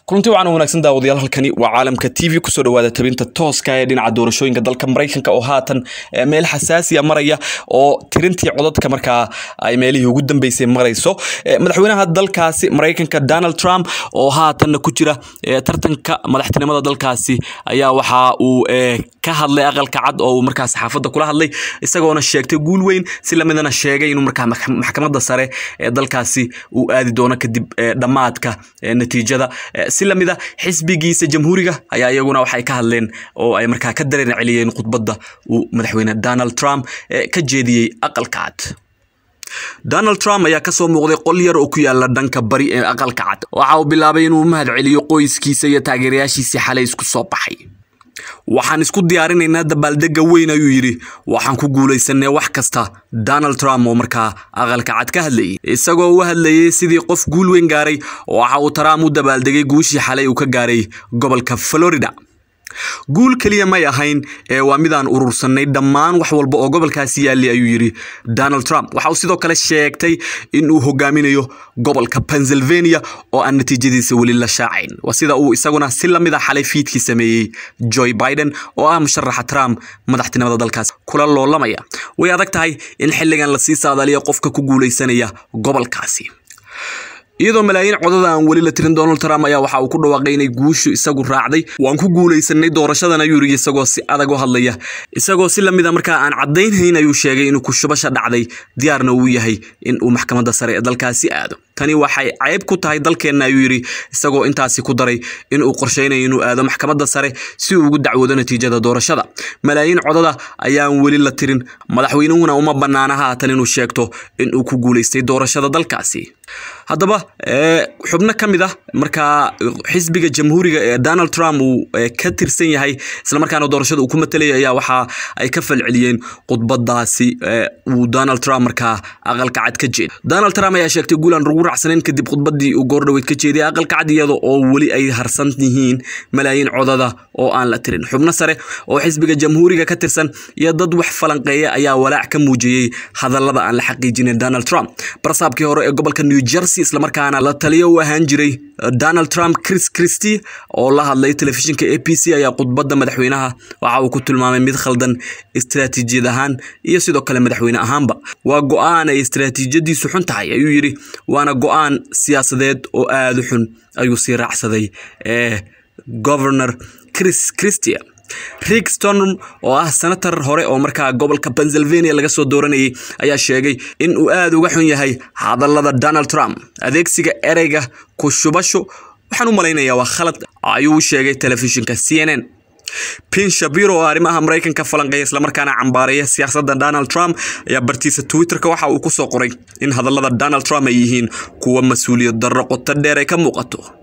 kulanti wacan wanaagsan daawadayaal halkani waa caalamka t v kusoo dhawaada tabinta tooska ee dhinaca doorashooyinka dalka maraykanka oo haatan meel xasaasiya maraya oo tirintii codadka markaa ay meelihii ugu dambeysay marayso madaxweynaha dalkaasi maraykanka donald trump oo haatanna ku jira tartanka madaxtinimada dalkaasi ayaa waxa uu ka hadlay aqalka cad oo uu markaa saxaafadda kula hadlay isagoona sheegtay guul weyn si lamidana sheegay inuu markaa maxkamadda sare ee dalkaasi uu aadi doono kadib dhammaadka natiijada si lamida xisbigiisa jamhuuriga ayaa iyaguna waxay ka hadleen oo ay markaa ka dareen celiyeen khudbadda uu madaxweyne donald trump ka jeediyey aqalka cad donald trump ayaa kasoo muuqday qol yar oo ku yaala dhanka bari ee aqalka cad waxa uu bilaabay inuu mahad celiyo qoyskiisa iyo taageerayaashiisii xalay isku soo baxay waxaan isku diyaarinaynaa dabaaldega weyn ayuu yidhi waxaan ku guulaysanay wax kasta donald trump oo markaa aqalka cad ka hadlayay isagoo u hadlayay sidii qof guul weyn gaaray waxa uu trump u dabaaldegay guushii xalay uu ka gaaray gobolka florida guul keliya may ahayn ee waa midaan urursanay dhammaan wax walba oo gobolkaasi yaallay ayuu yidhi donald trump waxa uu sidoo kale sheegtay in uu hogaaminayo gobolka pennsylvania oo aan natiijadiisa weli la shaacayn waa sida uu isaguna si lamid a xalay fiidkii sameeyey joe biden oo ah musharaxa trump madaxtinimada dalkaas kula loolamaya way adag tahay in xilligan lasii saadaaliyo qofka ku guulaysanaya gobolkaasi iyadoo malaayiin codada aan weli la tirin donald trump ayaa waxa uu ku dhawaaqay inay guushu isagu raacday waan ku guulaysanay doorashadan ayuu yiri isagoo si adag u hadlaya isagoo si lamida markaa aan caddaynhayn ayuu sheegay inuu kushubasha dhacday diyaarna uu yahay in uu maxkamadda sare ee dalkaasi aado tani waxay ceyb ku tahay dalkeenna ayuu yidhi isagoo intaasi ku daray in uu qorshaynayo inuu aado maxkamadda sare si uu ugu dacwoodo natiijada doorashada malaayiin codada ayaan weli la tirin madaxweynuhuna uma bannaana haatan inuu sheegto in uu ku guulaystay doorashada dalkaasi haddaba xubno ka mid ah markaa xisbiga jamhuuriga ee donald trump uu ka tirsan yahay islamarkaana doorashada uu ku matelaya ayaa waxa ay ka falceliyeen khudbadaasi uu donald trump markaa aqalka cad ka jeeda donald trump ayaa sheegtay guulaan lagu racsaneyn kadib khudbadii uu goordhoweyd ka jeediyay aqalka cad iyada oo weli ay harsan yihiin malaayiin codada oo aan la tirin xubno sare oo xisbiga jamhuuriga ka tirsan iyo dad wax falanqeeya ayaa walaac ka muujiyey hadallada aan la xaqiijinin donald trump barsaabkii hore ee gobolka new jersey islamarkaana la taliyo u ahaan jiray donald trump chris christy oo la hadlay telefishinka a b c ayaa khudbadda madaxweynaha waxa uu ku tilmaamay mid khaldan istaraatiijiyad ahaan iyo sidoo kale madaxweyne ahaanba waa go-aan ay istaraatiijiyadiisu xun tahay ayuu yidhi waana go-aan siyaasadeed oo aada u xun ayuu sii raacsaday ee governor chris christia rick storm oo ah senator hore oo markaa gobolka pennsylvania laga soo dooranayay ayaa sheegay in uu aada uga xun yahay hadallada donald trump adeegsiga ereyga ku shubasho waxaan u malaynayaa waa khalad ayuu sheegay telefishinka c n n pin shabiro oo arrimaha maraykanka falanqeeya islamarkaana cambaareeya siyaasadda donald trump ayaa bartiisa twitterka waxa uu ku soo qoray in hadallada donald trump ay yihiin kuwa mas-uuliyad darro qoto dheer ay ka muuqato